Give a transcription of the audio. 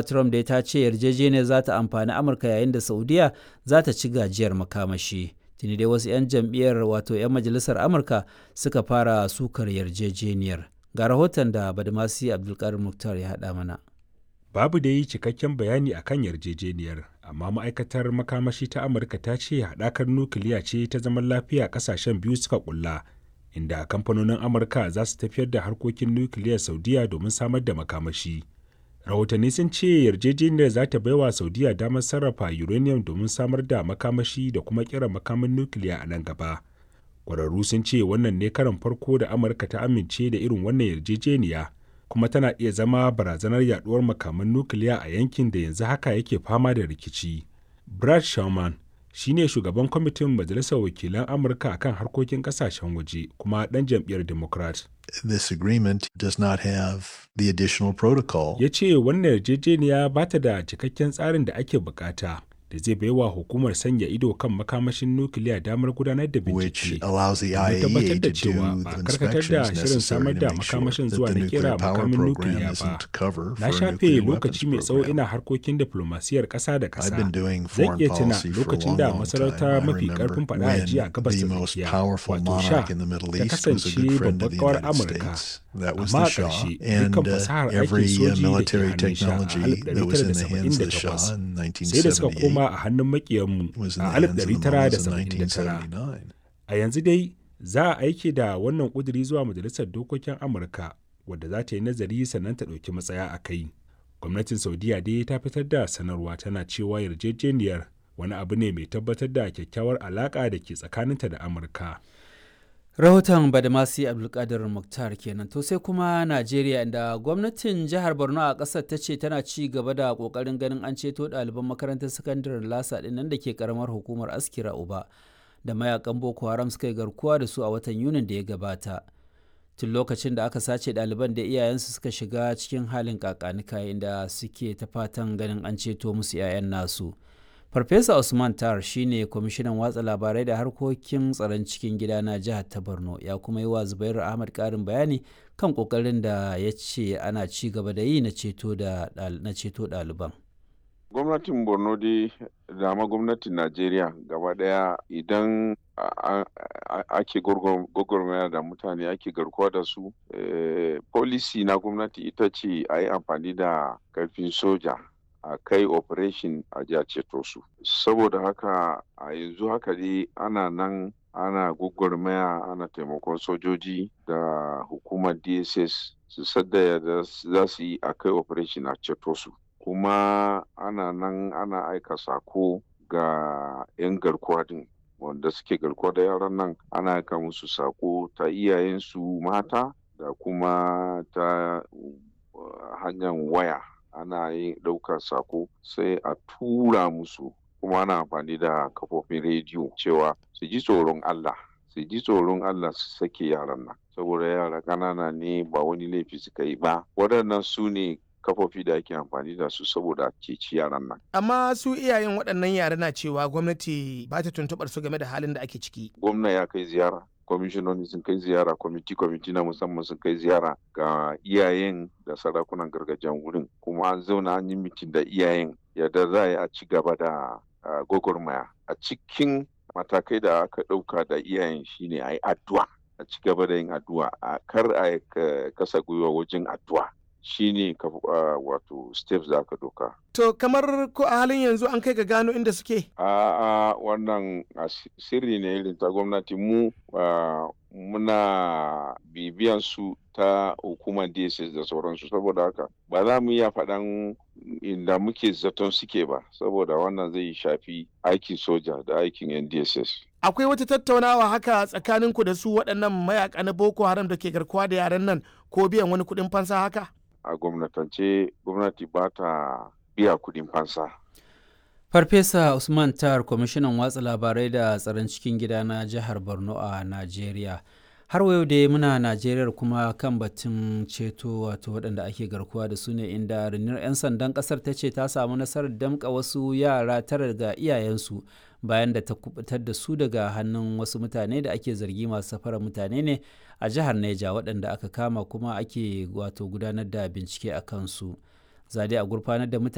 trump dai ta ce yarjejeniyar za ta amfani amurka yayin da saudiya za ta ci gajiyar makamashi tuni dai wasu 'yan jam'iyyar wato 'yan majalisar amurka suka fara sukar yarjejeniyar ga rahoton da badmasi abdulkarim muktar ya haɗa mana babu da yi cikakken bayani akan yarjejeniyar amma ma'aikatar makamashi ta amurka ta ce haɗakar nukiliya ce ta zaman lafiya ƙasashen biyu suka ƙulla inda kamfanonin amurka za su tafiyar da harkokin nukiliyar saudiya domin samar da makamashi rahotanni sun ce yarjejeniyar za ta baiwa saudiya damar sarrafa uranium domin samar da makamashi da kuma kira makamin nukiliya a nan gaba ƙwararru sun ce wannan ne karan farko da amurka ta amince da irin wannan yarjejeniya kuma tana iya zama barazanar yaduwar makaman nukiliya a yankin da yanzu haka yake fama da rikici brad sherman shine shugaban kwamitin majalisar wakilan amurka akan harkokin kasashen waje kuma dan jam'iyyar democrat this agreement does not have the additional protocol ya ce wannan yarjejeniya ba ta da cikakken tsarin da ake bukata da zai baiwa hukumar sanya ido kan makamashin nukiliya damar gudanar da bincike domin tabbatar da cewa ba karkatar da shirin samar da makamashin zuwa na kera makamin nukiliya ba na shafe lokaci mai tsawo ina harkokin diplomasiyar ƙasa da ƙasa zan iya tuna lokacin da masarauta mafi karfin faɗa a jiya gabas ta tsakiya wato sha ta kasance babbar kawar amurka amma a ƙarshe dukkan fasahar aikin soji da ke hannun sha a 1978 sai da suka koma a hannun makiyanmu a 1979 a yanzu dai za a aiki da wannan ƙuduri zuwa majalisar dokokin amurka wadda za ta yi nazari sannan ta ɗauki matsaya a kai gwamnatin saudiya dai ta fitar da sanarwa tana cewa yarjejeniyar wani abu ne mai tabbatar da kyakkyawar alaƙa da ke tsakaninta da amurka rahoton badamasi abdulkadir muktar kenan to sai kuma najeriya inda gwamnatin jihar borno a ƙasar ta ce tana ci gaba da ƙoƙarin ganin an ceto ɗaliban makarantar sakandaren lasa ɗin nan da ke ƙaramar hukumar askira uba da mayakan boko haram suka yi garkuwa da su a watan yunin da ya gabata tun lokacin da aka sace ɗaliban da iyayensu suka shiga cikin halin kakanika inda suke ta fatan ganin an ceto musu 'ya'yan nasu farfesa usman tar shine kwamishinan watsa labarai da harkokin tsaron cikin gida na jihar ta borno ya kuma yi wa zubairu ahmad karin bayani kan kokarin da ya ce ana ci gaba da yi na ceto ɗaliban gwamnatin borno dai da ma gwamnatin najeriya gaba daya idan ake gwagwarmaya da mutane ake garkuwa da su policy na gwamnati ita ce a yi amfani da karfin soja a kai operation a ji a ceto su saboda haka a yanzu haka dai ana nan ana gwagwarmaya ana taimakon sojoji da hukumar dss su sadda da za su yi a kai operation a ceto su kuma ana nan ana aika sako ga 'yan garkuwa din wanda suke garkuwa da yaran nan ana aika musu sako ta iyayensu mata da kuma ta hanyar waya ana yin ɗaukar sako sai a tura musu kuma ana amfani da kafofin rediyo cewa su ji tsoron Allah su ji tsoron Allah su sake yaran nan saboda yara ƙanana ne ba wani laifi suka yi ba waɗannan su ne kafofi da ake amfani da su saboda ceci yaran nan. Amma su iyayen waɗannan yara na cewa gwamnati ba ta tuntuɓar su game da halin da ake ciki. Gwamna ya kai ziyara kwamishinoni sun kai ziyara kwamiti kwamiti na musamman sun kai ziyara ga iyayen da sarakunan gargajiyan wurin kuma an zauna an yi mitin da iyayen yadda za a yi a ci gaba da gwagwarmaya a cikin matakai da aka ɗauka da iyayen shine a yi addu'a a ci gaba da yin addu'a a kar a kasa gwiwa wajen addu'a shine uh, wato steps da aka doka. To kamar ko a halin yanzu an kai ga gano inda suke? A uh, uh, wannan sirri ne irin ta gwamnati mu muna bibiyan su ta hukumar DSS da sauransu saboda haka ba za mu iya faɗan inda muke zaton suke ba saboda wannan zai shafi aikin soja da aikin NDSS. Akwai wata tattaunawa haka tsakaninku da su waɗannan mayaka na Boko Haram da ke garkuwa da yaran nan ko biyan wani kuɗin fansa haka? a gwamnatance gwamnati ba ta biya kudin fansa. Farfesa Usman Tar, kwamishinan watsa labarai da tsaron cikin gida na jihar Borno a Najeriya. Har yau da muna Najeriya kuma kan batun ceto wato waɗanda ake garkuwa da su ne inda rundunar 'yan sandan ƙasar ta ce ta samu nasarar damƙa wasu yara tara ga iyayensu bayan da ta kubutar da su daga hannun wasu mutane da ake zargi masu safarar mutane ne a jihar Neja waɗanda aka kama kuma ake wato gudanar da bincike a kansu. Zade a gurfanar da mutane